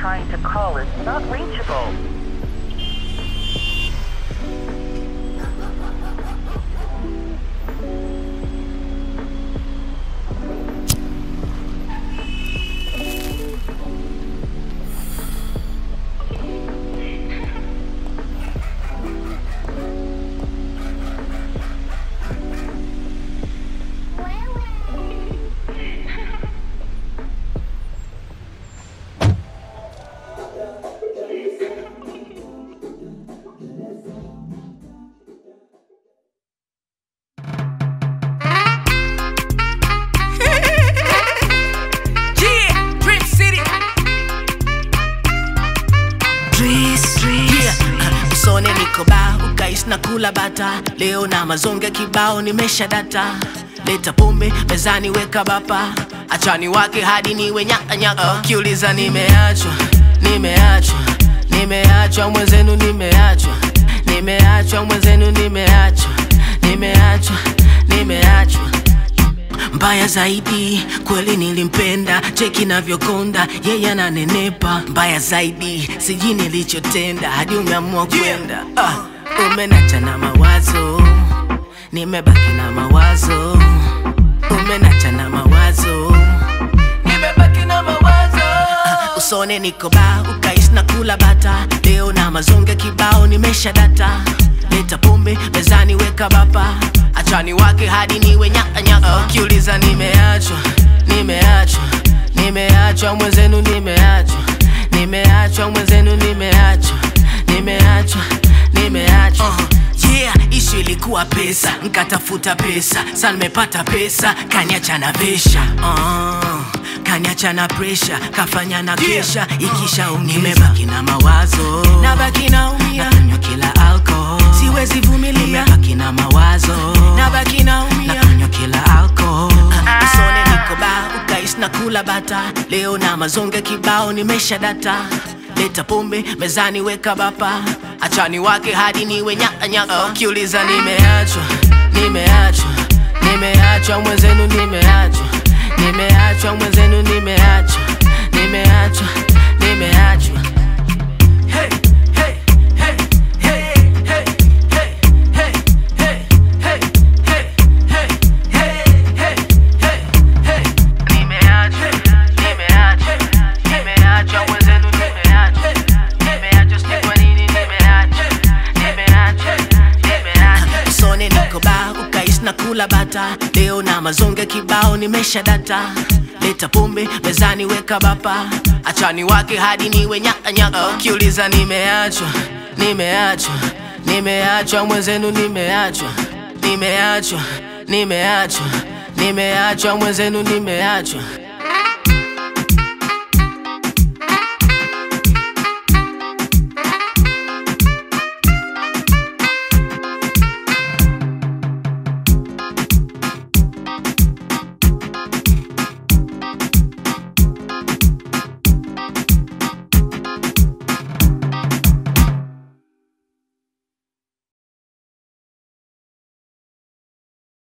trying to call is not reachable. Yeah, Dream City. Yeah, uh, usone niko ba ukais na kula bata leo na mazonge kibao nimesha data leta pombe mezani weka bapa achani wake hadi niwe nyakanyaka ukiuliza nimeachwa nimeachwa nimeachwa mwenzenu nimeachwa nimeachwa mwenzenu nimeachwa nimeachwa nimeachwa mbaya zaidi kweli nilimpenda cheki navyokonda yeye ananenepa mbaya zaidi sijui nilichotenda hadi umeamua kwenda ah, umenacha na mawazo nimebaki na mawazo umenacha na mawazo nimebaki na mawazo ah, usone niko ba ukais na kula bata leo na mazonge kibao nimesha data leta pombe mezani weka bapa achani wake hadi niwe nyakanyaka ukiuliza nimeachwa nimeachwa nimeachwa mwenzenu nimeachwa nimeachwa mwenzenu nimeachwa nimeachwa nimeachwa uh, yeah ishu ilikuwa pesa nkatafuta pesa sa nimepata pesa kaniacha na vesha uh, kaniacha na presha kafanya na kesha ikisha nimebaki na mawazo nabaki naumia nakunywa kila alcohol siwezi vumilia nimebaki na mawazo nabaki naumia nakunywa kila alcohol usone niko ba ukais na kula bata leo na mazonge kibao nimesha data leta pombe mezani weka bapa achani wake hadi niwe nyakanyaka ukiuliza nimeachwa nimeachwa nimeachwa mwenzenu nimeachwa nimeachwa mwenzenu nimeachwa nimeachwa nimeachwa Hey, hey, hey, hey, hey, hey, hey, hey, hey, hey, hey, hey, hey, hey, hey. Nimeachwa, nimeachwa, nimeachwa mwenzenu nimeachwa. Nimeachwa sijui kwa nini nimeachwa. Nimeachwa, nimeachwa. Usone niko ba ukais na kula bata leo na mazonge kibao nimesha data leta pombe mezani weka bapa achani wake hadi niwe nyakanyaka ukiuliza nimeachwa nimeachwa nimeachwa mwenzenu nimeachwa nimeachwa nimeachwa nimeachwa mwenzenu nimeachwa